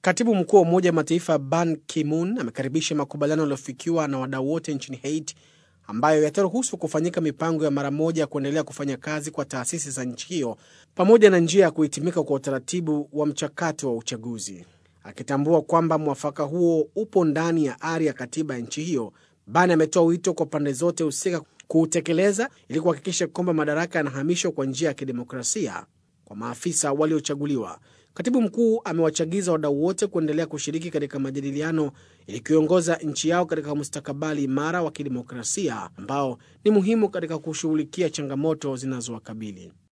Katibu mkuu wa Umoja wa Mataifa Ban Ki-moon amekaribisha makubaliano yaliyofikiwa na wadau wote nchini Haiti ambayo yataruhusu kufanyika mipango ya mara moja ya kuendelea kufanya kazi kwa taasisi za nchi hiyo pamoja na njia ya kuhitimika kwa utaratibu wa mchakato wa uchaguzi. Akitambua kwamba mwafaka huo upo ndani ya ari ya katiba ya nchi hiyo, Ban ametoa wito kwa pande zote husika kuutekeleza ili kuhakikisha kwamba madaraka yanahamishwa kwa njia ya kidemokrasia kwa maafisa waliochaguliwa. Katibu mkuu amewachagiza wadau wote kuendelea kushiriki katika majadiliano ili kuiongoza nchi yao katika mustakabali imara wa kidemokrasia ambao ni muhimu katika kushughulikia changamoto zinazowakabili.